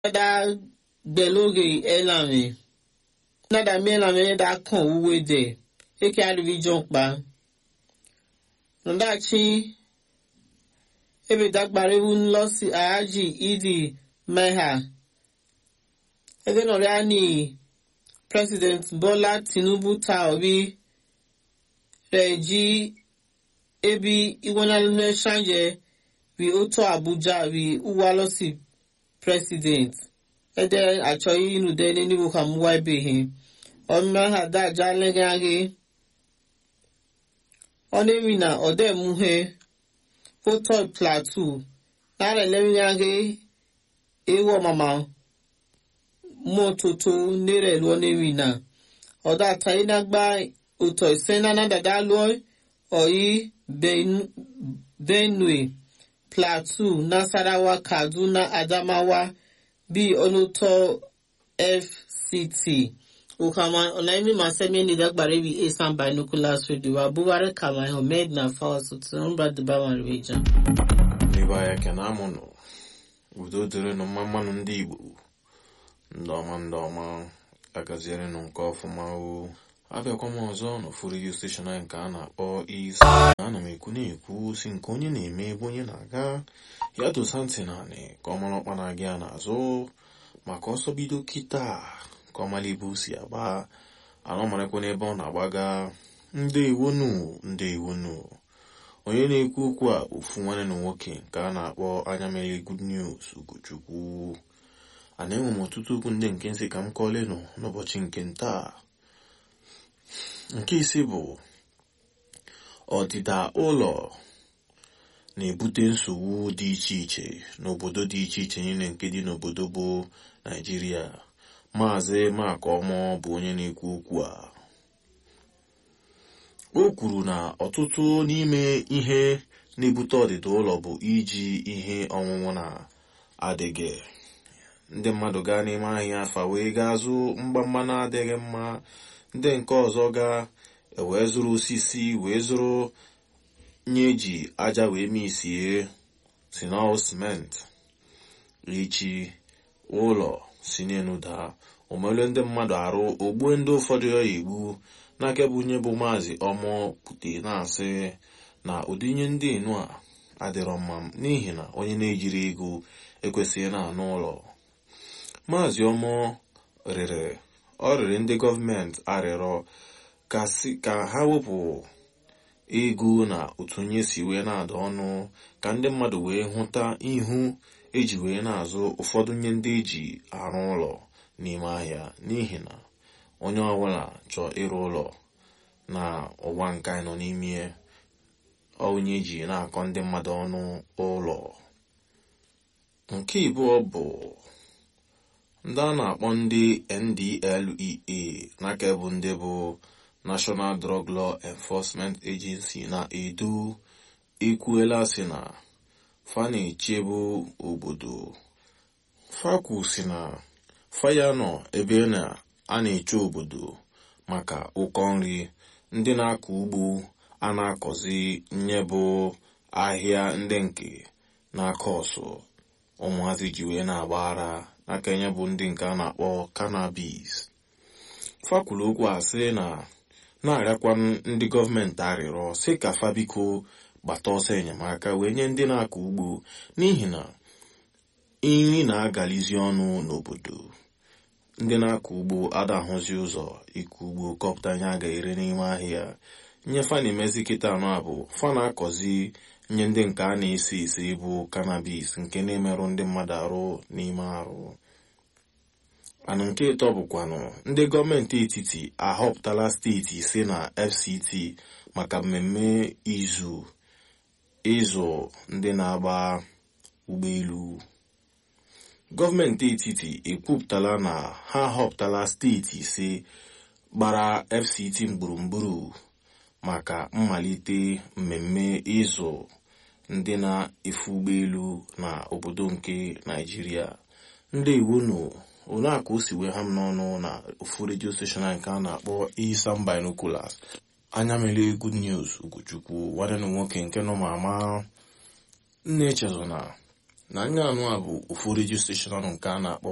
da gbeloge elame nada mi elame da kan uwe de eke arivi jọmpa nọdachi ebe dagbara ewu nlọsi ahaji idi meha ebe nọrịa ni president bola tinubu ta obi rẹ ji ebi iwọnalẹ ṣanje wi oto abuja wi uwalosi president ẹdẹ achọghị ịnụde n'enugwu ka m wa ibeghị ọmụma ha daja lege aghe ọ na-emi na ọdẹ muhe foto plateau nara elemi aghe ewu ọmama mọtoto nere lụọ na-emi na ọdọ ataghị na gba ụtọ ise na na dada lụọ ọyị benue plateau nasarawa kaduna adamawa bí ọlọ́tọ̀ fct ukama ọ̀nàmí masẹ́mi ẹni dàgbàrẹ́ bí asan binoculars radio abúwárẹ́ kàmá ahmed na fawọ́sọ tí wọ́n bá dìbà wọn rẹ̀ jà. n'ebe ahịa kena amụnụ udo dịrị nụ mma mmanụ ndị igbo ndị ọma ndị ọma agaziere nụ nke ọfụma o abịakwa m ọzọ n'ụfọdụ redio steshọn anyị nke a na-akpọ isi ana m ekwu na-ekwu si nke onye na-eme ebe onye na-aga ya dosa ntị naanị ka ọ mara ọkpa na-aga ya n'azụ maka ọsọ bido kịta ka ọ mara ibu si agba anọ marakwa n'ebe ọ na-agbaga ndị iwonu ndị iwonu onye na-ekwu okwu a ofu nwanne na nwoke nke a na-akpọ anya mere good news ugochukwu a na-enwe m ọtụtụ okwu ndị nke nsị ka m kọọlenụ n'ụbọchị nke ntaa nke isi bụ ọdịda ụlọ na-ebute nsogbu dị iche iche n'obodo dị iche iche niile nke dị n'obodo bụ naijiria maazị makọmọ bụ onye na-ekwu okwu a o kwuru na ọtụtụ n'ime ihe na-ebute ọdịda ụlọ bụ iji ihe ọṅụṅụ na-adịghị ndị mmadụ gaa n'ime ahịa afa wee gaa zụ mgbamgba na-adịghị mma ndị nke ọzọ gaa wee zụrụ osisi wee zụrụ nye eji aja wee misie si na simenti echi ụlọ si n'elu daa omelu ndị mmadụ arụ ogbue ndị ụfọdụ ya egbu n'aka bụ onye bụ maazị ọmọ pute na-asị na ụdị ihe ndị enu a adịrọ mma n'ihi na onye na-ejiri ego ekwesịghị na-anụ ụlọ maazị ọmọ rịrị ọ rịrị ndị gọọmenti arịrọ ka ha wepụ ego na otu onye si wee na-ada ọnụ ka ndị mmadụ wee hụta ihu eji wee na-azụ ụfọdụ nye ndị eji arụ ụlọ n'ime ahịa n'ihi na onye ọbụla chọọ ịrụ ụlọ na ụwa nke anyị nọ n'ime onye eji na-akọ ndị mmadụ ọnụ ụlọ nke ịbụọ bụ ndị a na-akpọ ndị ndlea n'aka bụ ndị bụ national drug law enforcement agency na-edu ekwuela si na fa na-echebu obodo fakwu si na faya nọ ebe na a na-eche obodo maka ụkọ nri ndị na-akọ ugbo a na-akọzi nye bụ ahịa ndị nke na-akọ ọsụ ụmụazị ji wee na-agbara aka nye bụ ndị nke a na-akpọ cannabis fakwuru okwu a sị na na-arịakwa ndị gọọmenti arịrọ sị ka fabiko gbata ọsọ enyemaka wee nye ndị na-akọ ugbo n'ihi na nri na-agalizi ọnụ n'obodo ndị na-akọ ugbo adahụzi ụzọ ịkọ ugbo kọpụta nye a ga-ere n'ime ahịa nye fa na-emezi kịta anọ a bụ fa na-akọzi nye ndị nke a na-ese ese bụ cannabis nke na-emerụ ndị mmadụ arụ n'ime arụ anụ nke ịtọ bụkwanụ ndị gọọmenti etiti ahọpụtala steeti ise na fct maka mmemme izu ịzụ ndị na-agba ụgbọelu gọọmenti etiti ekwupụtala na ha họpụtala steeti ise gbara fct gburugburu maka mmalite mmemme ịzụ ndị na-efe ụgbọelu na obodo nke naijiria ndị iwunu onaaka o si wee ha m n'ọnụ na ofu redio steshọn nke a na-akpọ isan binoculars anya mere good news ugochukwu nwanne na nwoke nke nọ ma ama nna echezona na anya anụ a bụ ofu redio steshọn nke a na-akpọ